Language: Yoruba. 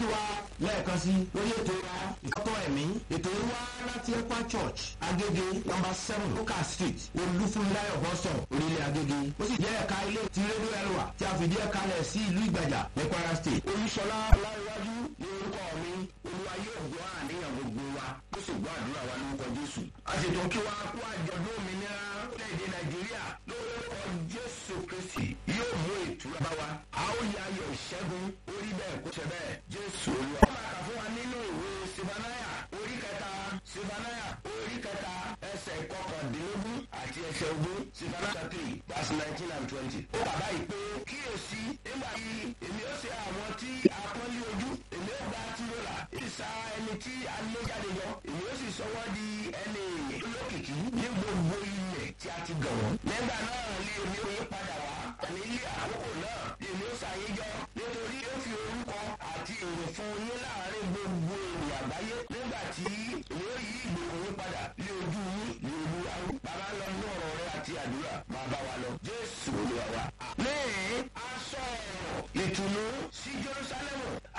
kí wa lẹ́ẹ̀kan sí lórí ètò wa ìkọ́tọ̀ ẹ̀mí ètò yìí wá láti ẹ̀pá church agége number seven luka street olúfúnláyọ̀ boston orílẹ̀ agége ó sì jẹ́ ẹ̀ka ilé ti rédíò ẹlòwà tí a fìdí ẹ̀ka lẹ̀ sí ìlú ìgbàjà ní kwara state. olùsọlá ọláyíwájú ní orúkọ mi olúwa yóò gbọ́ àníyàn gbogbo wa ó sì gbọ́ àdúrà wa lórúkọ jésù. a sì tún kí wa kú àjọ̀dún òmìnira orílẹ̀-èdè nàìjíríà lórúkọ jésù kristi yóò mú ìtura bá wa. a ó yà ayọ̀ ìṣẹ́gun orí bẹ́ẹ̀ kó ṣe bẹ́ẹ̀ jésù olúwa. ó máa kà fún wa nínú ìwé sibanaya orí kẹta sibanaya orí kẹta ẹsẹ̀ kọkàndínlógún àti ẹsẹ̀ ogún sibanaya three verse nineteen and twenty. ó bàbá yìí pé kíyèsí nígbà yìí èmi ó ṣe àwọn tí apọ́nlé ojú èmi ó gba tìrọ̀là ìsà ẹni tí a lé jáde yọ èmi ó sì sọ wọ́n di ẹni lókìkí ní gbogbo ilẹ̀ tí a ti gàn wọ́n. nígbà náà ni èmi ò yí padà wá ní ilé àkókò náà ni èmi ó ṣàyéjọ nítorí ó fi orúkọ àti èrò fún yín láàrin gbogbo ènìyàn àgbáyé nígbà tí èmi ó yí ìgbèkùn yín padà